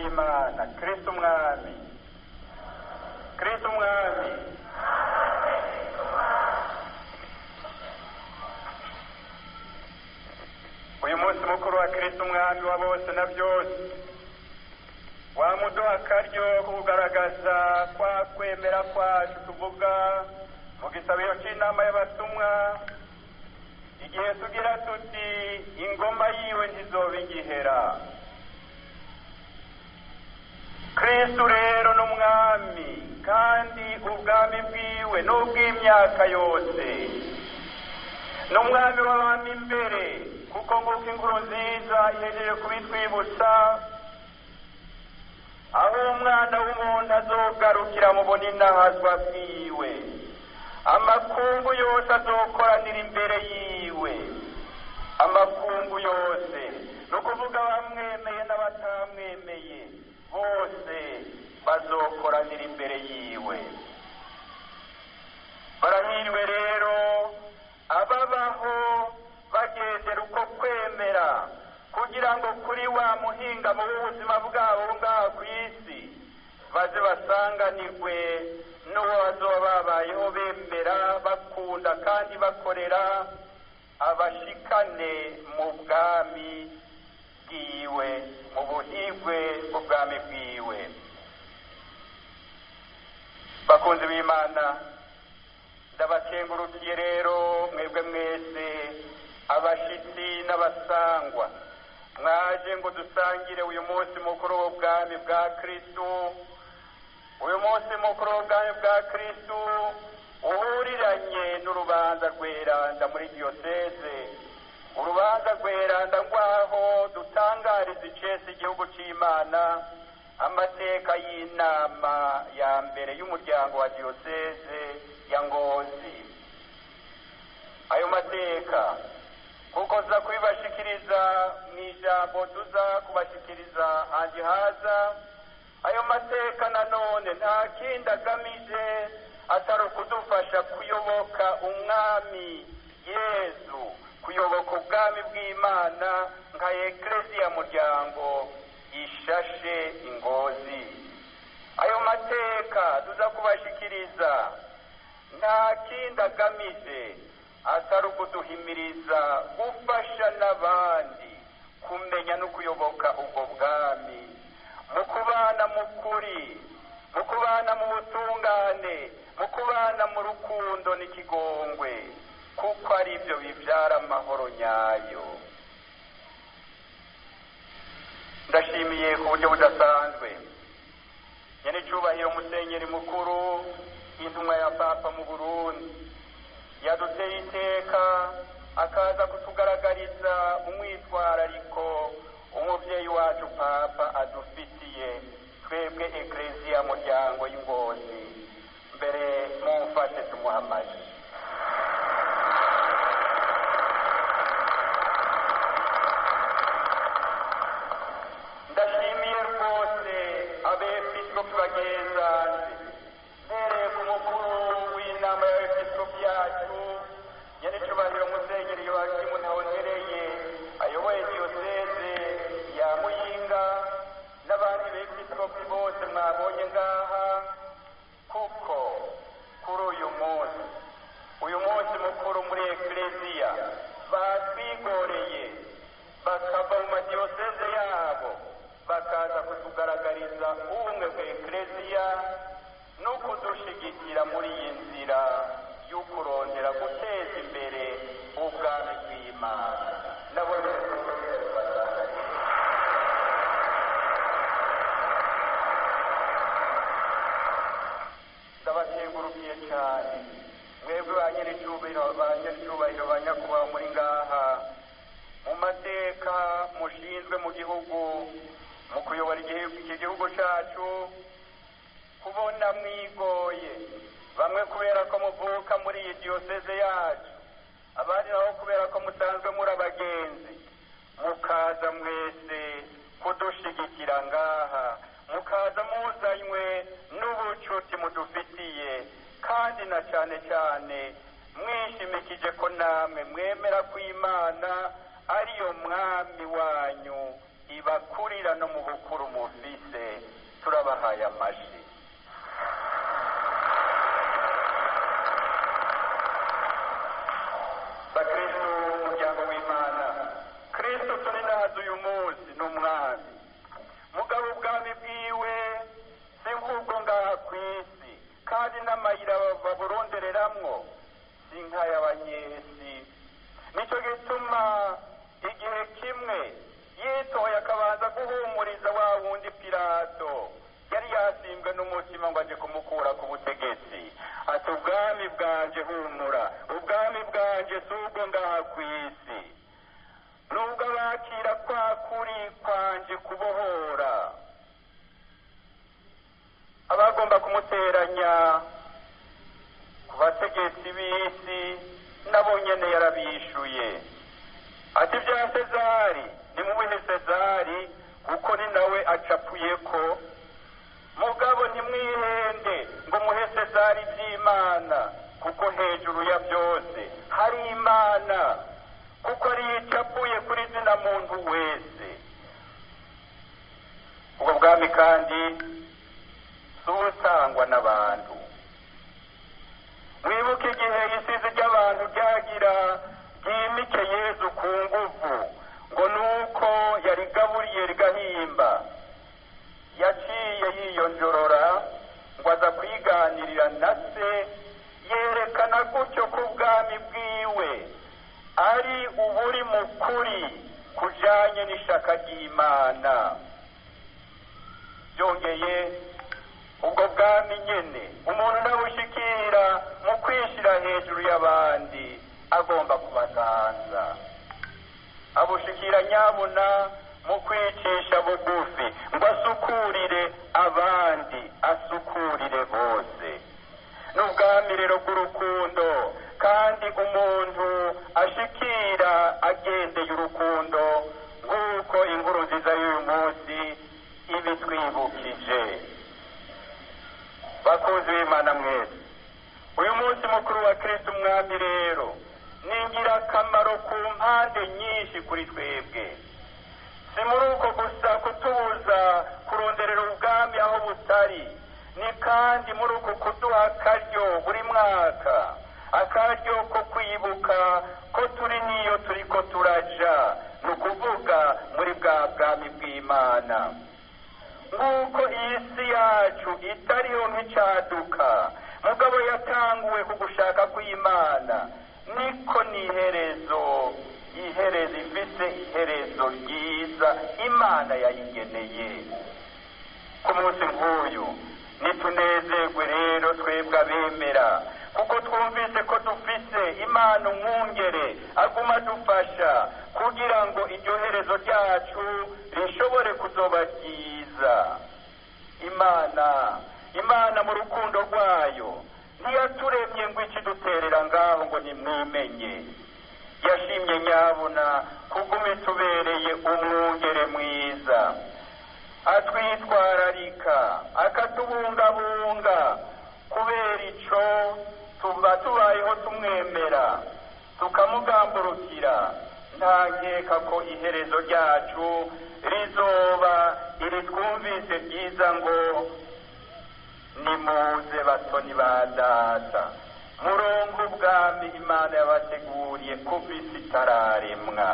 w'imana kristo umwami kristo umwami uyu munsi mukuru wa kristo umwami wa bose na byose wamuduha akaryo ko kugaragaza kwa kwemera kwacu tuvuga mu gisabiro cy'inama y'abatumwa igihe tugira tuti ingoma yiwe ntizoba igihera kristu rero ni umwami kandi ubwami bwiwe ni ubw'imyaka yose ni umwami w'abami imbere kuko nguko inkuru nziza ihejeje kubitwibutsa aho umwana w'umuntu azogarukira mu buninahazwa bwiwe amakungu yose azokoranira imbere yiwe amakungu yose ni ukuvuga abamwemeye n'abatamwemeye bose bazokoranira imbere yiwe barahiriwe rero ababaho bagendera uko kwemera kugira ngo kuri wa muhingamo w'ubuzima bwabo ngaha ku isi baze basanganirwe n'uwo bazoba babayeho bemera bakunda kandi bakorera abashikane mu bwami bwiwe mu buhigwe bw'ubwami bwiwe bakunzi b'imana ndabakengurukiye rero mwebwe mwese abashitsi n'abasangwa mwaje ngo dusangire uyu munsi mukuru w'ubwami bwa kristu uyu munsi mukuru w'ubwami bwa kristu uhuriranye n'urubanza rweranda muri diyoseze urubanza rweranda ngwaho dutangariza icese igihugu c'imana amateka y'inama ya mbere y'umuryango wa diyoseze ya ngozi ayo mateka kuko tuza kubibashikiriza mu ijambo tuza kubashikiriza handi haza ayo mateka nanone nta kindi agamije atari ukudufasha kuyoboka umwami yezu kuyoboka ubwami bw'imana nka eklesiya muryango ishashe ingozi ayo mateka tuza kubashikiriza nta kindi agamije atari ukuduhimiriza gufasha n'abandi kumenya no kuyoboka ubwo bwami mu kubana mu kuri mu kubana mu butungane mu kubana mu rukundo n'ikigongwe kuko ari byo bibyara amahoro nyayo ndashimiye ku buryo budasanzwe nyene icubahiro musenyeri mukuru intumwa ya papa mu burundi yaduteye iteka akaza kutugaragariza umwitwarariko umubyeyi wacu papa adufitiye twebwe ekleziya muryango y'ingozi mbere mumfashe tumuhamaje ndashimiye rwose abepiskopi bagenzanze mbereye ku mukuru w'inama y'abepiskopi yacu nyenicubahiro musenyeri yohakimu ntawongereye ayoboye diyoseze ya muyinga n'abandi bepiskopi bose mwabonye ngaha kuko kuri uyu munsi uyu munsi mukuru muri ekleziya batwigoreye bakava mu madiyoseze yabo bakaza kutugaragariza ubumwe bwa ekleziya no kudushigikira muri iyi nzira y'ukurondera guteza imbere ubwami bw'imana nabone ndabakengurukiye cyane mwebwe ba nyir'icyubahiro ba nyir'icyubahiro ba nyakubahwa muri ngaha mu mateka mushinzwe mu gihugu mu kuyobora iki gihugu cyacu kubona mwigoye bamwe kubera ko muvuka muri iyi diyoseze yacu abandi nabo kubera ko musanzwe muri abagenzi mukaza mwese kudushigikira ngaha mukaza muzanywe n'ubucuti mudufitiye kandi na cyane cyane mwishimikije ko namwe mwemera ko imana ariyo mwami wanyu ibakurira no mu bukuru mufise turabahaye amashi bakristo umuryango w'imana kristo turi nazi uyu munsi ni umwami mugabo ubwami bwiwe si nk'ubwo ngaha ku isi kandi n'amayira baburondereramwo si nk'ay'abanyesi nicyo gituma igihe kimwe yitoye akabanza guhumuriza wa wundi pirato yari yasimbwe n'umutima ngo aje kumukura ku butegetsi ati ubwami bwanje humura ubwami bwanje si ubwo ngaha ku isi nubwo abakira kwa kuri kwanje kubohora abagomba kumuteranya ku bategetsi b'isi nabo nyene yarabishuye ati bya sezari nimubihe sezari kuko ni nawe acapuye ko mugabo ntimwihende ngo muhe sezari by'imana kuko hejuru ya byose hari imana kuko ariyo icapuye kuri zina muntu wese ubwo bwami kandi si ubutangwa n'abantu mwibuke igihe isizi ry'abantu ryagira ryimike yezu ku nguvu ngo ni uko yarigaburiye rigahimba yaciye yiyonjorora ngo aza kwiganirira na se yerekana gutyo ko ubwami bwiwe ari uburi mu kuri kujanye n'ishaka ry'imana byongeye ubwo bwami nyene umuntu nabushikira mu kwishira hejuru y'abandi agomba kubaganza abushikira nyabuna mu kwicisha bugufi ngo asukurire abandi asukurire bose n'ubwami rero bw'urukundo kandi umuntu ashikira agendeye urukundo nk'uko inkuru nziza y'uyu munsi ibitwibukije bakunzi b'imana mwese uyu munsi mukuru wa kristo umwami rero ni ingirakamaro ku mpande nyinshi kuri twebwe si muri uko gusa kutubuza kuronderera ubwami aho butari ni kandi muri uko kuduha akaryo buri mwaka akaryo ko kwibuka ko turi n'iyo turi ko turaja ni ukuvuga muri bwa bwami bw'imana nk'uko iyi si yacu itariho nk'icaduka mugabo yatanguwe ku gushaka kw'imana niko n'iherezo iherezo ifite iherezo ryiza imana yayigeneye ku munsi nk'uyu nitunezerwe rero twebwe abemera kuko twumvise ko dufise imana umwungere aguma adufasha kugira ngo iryo herezo ryacu rishobore kuzoba ryiza imana imana mu rukundo rwayo ntiyaturemye ngo ikiduterera ngaho ngo nimwimenye yashimye nyabuna kuguma itubereye umwungere mwiza atwitwararika akatubungabunga kubera ico tuba tubayeho tumwemera tukamugamburukira nta nkeka ko iherezo ryacu rizoba iri twumvise ryiza ngo nimuze batoni ba data murongo ubwami imana yabateguriye kuva isi itararemwa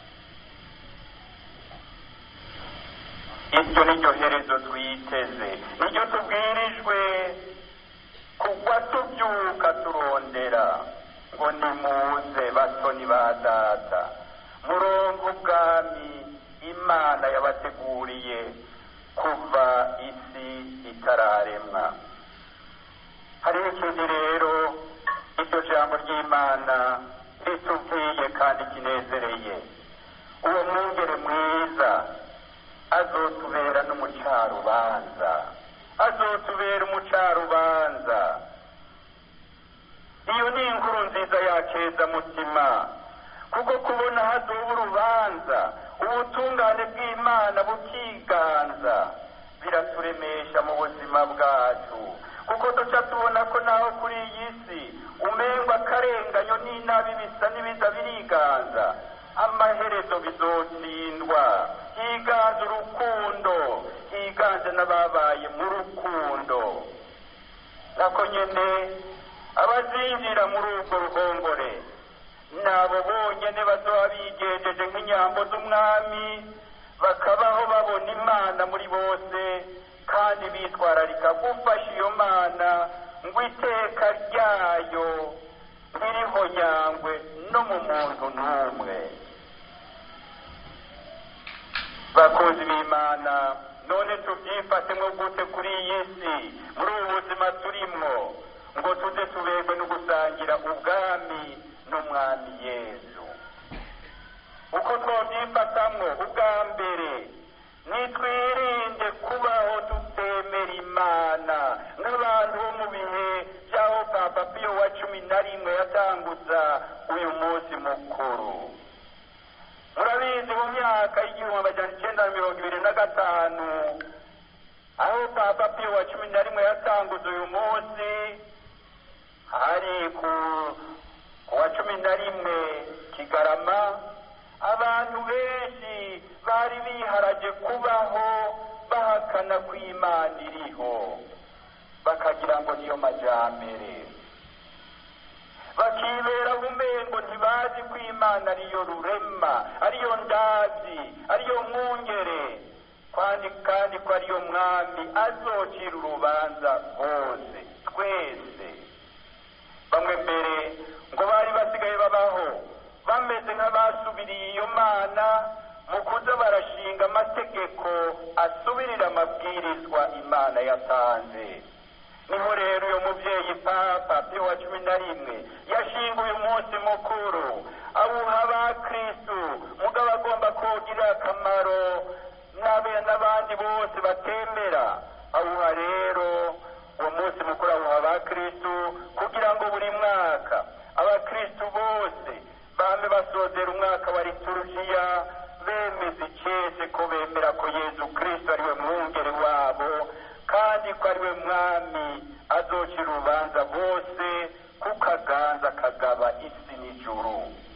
iryo ni ryo herezo twiteze niryo tubwirijwe kugwa tubyuka turondera ngo nimuze batoni ba data murongo ubwami imana yabateguriye kuva isi itararemwa hariho ikindi rero iryo jambo ry'imana ritubwiye kandi kinezereye uwo mwungere mwiza azotubera n'umucarubanza azotubera umucarubanza iyo ni inkuru nziza yakeza mutima kuko kubona hazoba urubanza ubutungane bw'imana bukiganza biraturemesha mu buzima bwacu kuko duca tubona ko naho kuri iyi si umengwa akarenganyo n'inabi bisa n'ibiza biriganza amaherezo bizotsindwa higanza bazi urukundo higanje n'ababaye mu rukundo nako nyene abazinjira muri urwo ruhongore nabo bonyene bazoba bigejeje nk'inyambo z'umwami bakabaho babona imana muri bose kandi bitwararika gufasha iyo mana ngo iteka ryayo ntiriho yangwe no mu muntu n'umwe bakunzi b'imana none tubyifatemo gute kuri iyi si muri ubu buzima turimwo ngo tuze tuberwe no gusangira ubwami n'umwami yesu uko twabyifatamwo ubwa mbere nitwirinde kubaho tutemera imana nk'abantu bo mu bihe by'aho papa piyo wa cumi na rimwe yatanguza uyu munsi mukuru murabizi mu myaka y'igihumbi amajana icyenda na mirongo ibiri na gatanu aho papa piyo wa cumi na rimwe yatanguza uyu munsi hari ku ku wa cumi na rimwe kigarama abantu benshi bari biharaje kubaho bahakana ko imana iriho bakagira ngo niyo majambere bakibera umengo ntibazi ko imana ariyo rurema ariyo ndazi ariyo mwungere kandi kandi ko ariyo mwami azocira urubanza bose twese bamwe mbere ngo bari basigaye babaho bameze nk'abasubiriye iyo mana mu kuza barashinga amategeko asubirira amabwirizwa imana yatanze niho rero uyu mubyeyi papa pio wa cumi na rimwe yashinga uyu munsi mukuru awuha abakristu mugabo agomba kugira akamaro n'abe n'abandi bose batemera awuha rero uwo munsi mukuru awuha abakristu kugira ngo buri mwaka abakristu bose bame basozera umwaka wa liturujiya bemeza icese ko bemera ko yezu kristo ariwe mwungeri wabo kandi ko ariwe mwami azocira urubanza bose kuko aganza akagaba isi n'ijuru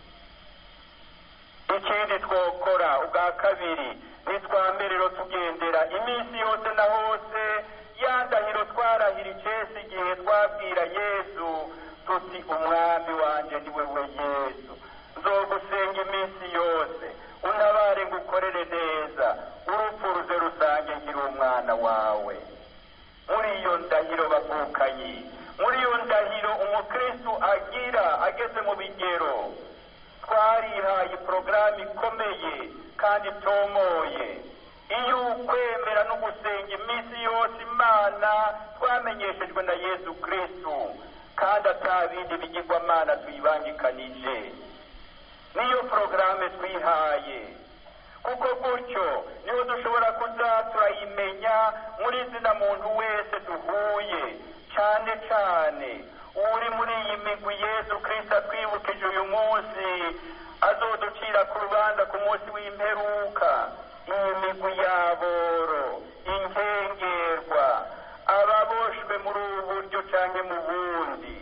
ikindi twokora ubwa kabiri nitwamberero tugendera iminsi yose na hose ya ndahiro twarahira icese igihe twabwira yesu tuti umwami wanje ni wewe yesu nzogusenga iminsi yose untabare ngo ukorere neza urupfu ruze rusange nkiri umwana wawe muri iyo ndahiro bavukanyi muri iyo ndahiro umukristu agira ageze mu bigero twarihaye porogaramu ikomeye kandi itomoye iyo ukwemera no gusenga iminsi yose imana twamenyeshejwe na yesu kristu kandi atabindi bigirwamana tuyibangikanije niyo porogaramu twihaye kuko gutyo niho dushobora kuza turayimenya muri zina muntu wese duhuye cyane cyane uri muri iyi migwi yesu kirisita twibukije uyu munsi azoducira ku rubanza ku munsi w'imperuka iyi migwi yaboro inkengerwa ababoshwe muri ubu buryo cyangwa mu bundi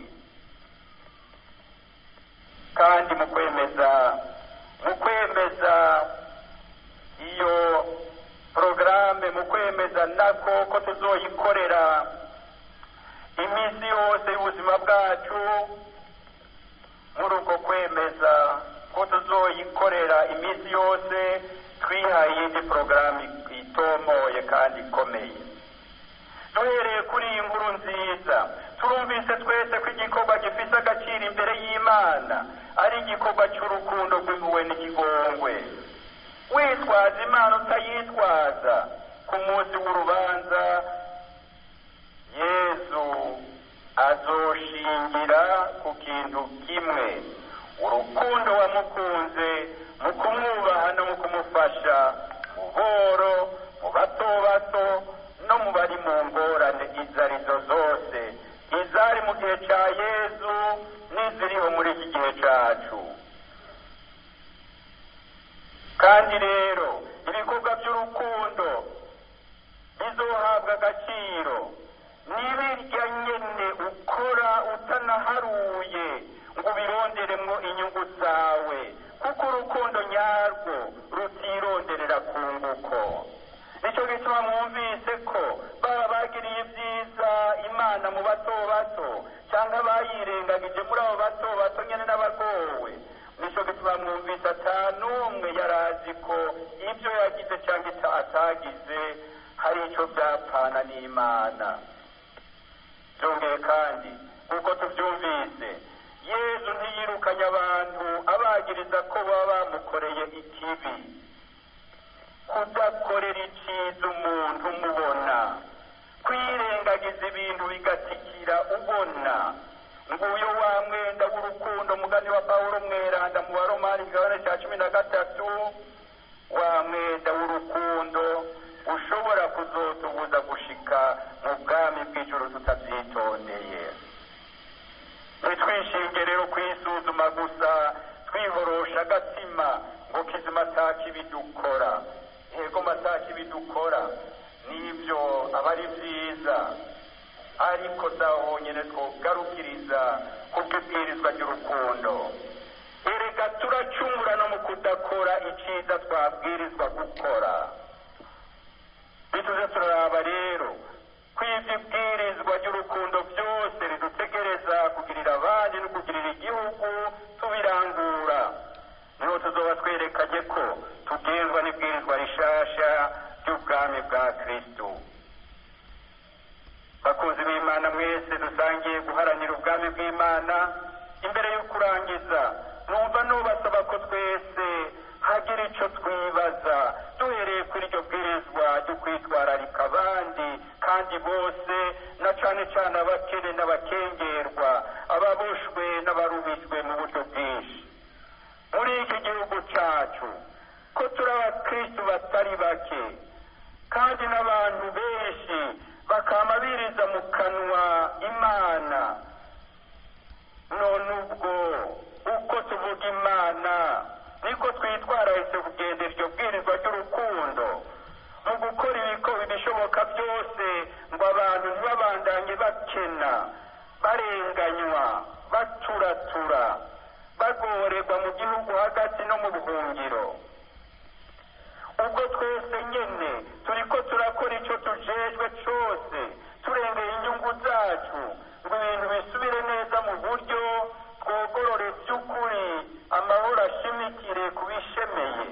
kandi mu kwemeza mu kwemeza iyo porogaramu mu kwemeza nako ko tuzoyikorera iminsi yose y'ubuzima bwacu muri uko kwemeza ko tuzoyikorera iminsi yose twihaye iyindi porogaramu itomoye kandi ikomeye duhereye kuri iyi nkuru nziza turumvise twese ko igikorwa gifite agaciro imbere y'imana ari igikorwa cy'urukundo rw'impuhwe n'ikigongwe witwaza imana utayitwaza ku munsi w'urubanza yezu azoshingira ku kintu kimwe urukundo wamukunze mu kumwubaha no mu kumufasha mu boro mu bato bato no mu bari mu ngorane izo arizo zose izari mu gihe cya yezu n'iziriho muri iki gihe cyacu kandi rero ibikorwa by'urukundo bizohabwa agaciro n'ibirya nyene ukora utanaharuye ngo ubironderemwo inyungu zawe kuko urukundo nyarwo rutironderera ku nguko umuganwa mwumvise ko baba bagiriye ibyiza imana mu bato bato cyangwa bayirengagije muri abo bato bato nyine n'abagowe nicyo gituma mwumvise atanu umwe yari azi ko ibyo yagize cyangwa atagize hari icyo byapfana n'imana byongeye kandi kuko tubyumvise yezu ntiyirukanye abantu abagiriza ko baba bamukoreye ikibi kudakorera icyiza umuntu umubona kwirengagiza ibintu bigatikira ubona nguyo wa mwenda w'urukundo mugani wa pawulo mweranda mu wa romani igabane cya cumi na gatatu wa mwenda w'urukundo ushobora kuzotubuza gushika mu bwami bw'ijoro tutabyitondeye ntitwishinge rero kwisuzuma gusa twihorosha agatima ngo kizima atakibidukora yego matakibidukora nibyo aba ari byiza ariko zaho honyine twogarukiriza kubw'ibwirizwa ry'urukundo erega turacungura no mu kudakora icyiza twabwirizwa gukora bituze turaraba rero ko ibyo ibwirizwa ry'urukundo byose ridutegereza kugirira abandi no kugirira igihugu tubirangura niho tuzoba twerekanye ko tugenzwa n'ibwirizwa rishasha ry'ubwami bwa kristo bakunzi b'imana mwese dusangiye guharanira ubwami bw'imana imbere yo kurangiza numva nubasaba ko twese hagira icyo twibaza duhereye kuri iryo bwirizwa ryo kwitwararika abandi kandi bose na cyane cyane abakene n'abakengerwa ababoshwe n'abarubijwe mu buryo bwinshi muri iki gihugu cyacu ko turi abakristu batari bake kandi n'abantu benshi bakaba biriza mu kanwa imana none ubwo uko tuvuga imana niko twitwararitse kugendera iryo bwirizwa ry'urukundo mu gukora ibiko ibishoboka byose ngo abantu ntibabandanye bakena barenganywa baturatura bagorerwa mu gihugu hagati no mu buhungiro ubwo twese nyine turi ko turakora icyo tujejwe cyose turengera inyungu zacu ngo ibintu bisubire neza mu buryo twogorore by'ukuri amahoro ashimikire ku bishemeye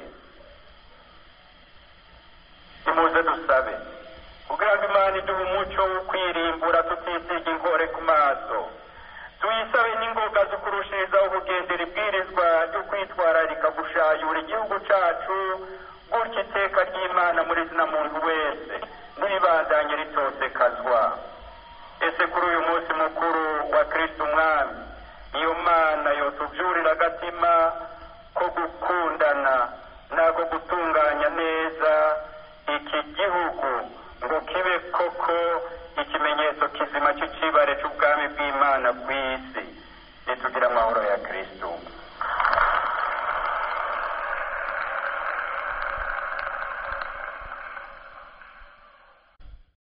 nimuze dusabe kugira ngo imana iduhe umuco wo kwirimbura tutisiga inkore ku maso tuyisabe n'ingoga zo kurushirizaho kugendera ibwirizwa ryo kwitwararika gushayura igihugu cyacu gutyo iteka ry'imana muri zina muntu wese ntibandanye ritosekazwa ese kuri uyu munsi mukuru wa kirisiti umwami iyo mana yotubyurira agatima ko gukundana nako gutunganya neza iki gihugu ngo kibe koko ikimenyetso kizima cy'icibare cy'ubwami bw'imana ku isi nitugira amahoro ya kirisiti